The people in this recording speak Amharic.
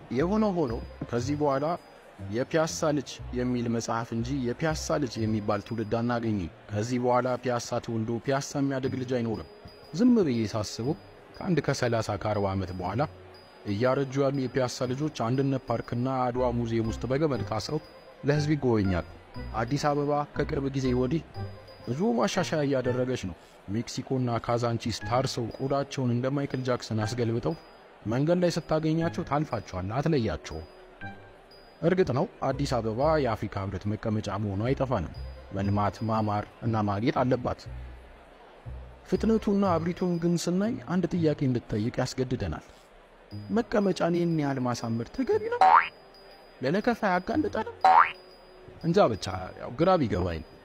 የሆነ ሆኖ ከዚህ በኋላ የፒያሳ ልጅ የሚል መጽሐፍ እንጂ የፒያሳ ልጅ የሚባል ትውልድ አናገኝም። ከዚህ በኋላ ፒያሳ ተወልዶ ፒያሳ የሚያድግ ልጅ አይኖርም። ዝም ብዬ ሳስበው ከአንድ ከሰላሳ ከአርባ ዓመት በኋላ እያረጁ ያሉ የፒያሳ ልጆች አንድነት ፓርክና አድዋ ሙዚየም ውስጥ በገመድ ታስረው ለሕዝብ ይጎበኛል። አዲስ አበባ ከቅርብ ጊዜ ወዲህ ብዙ ማሻሻያ እያደረገች ነው። ሜክሲኮና ካዛንቺስ ታርሰው ቆዳቸውን እንደ ማይክል ጃክሰን አስገልብጠው መንገድ ላይ ስታገኛቸው ታልፋቸዋል፣ አትለያቸውም። እርግጥ ነው አዲስ አበባ የአፍሪካ ሕብረት መቀመጫ መሆኑ አይጠፋንም። መልማት፣ ማማር እና ማጌጥ አለባት። ፍጥነቱና አብሪቱን ግን ስናይ አንድ ጥያቄ እንድትጠይቅ ያስገድደናል። መቀመጫን ይህን ያህል ማሳመር ተገቢ ነው? ለነከፋ ያጋልጠንም? እንጃ ብቻ ያው ግራ ቢገባኝ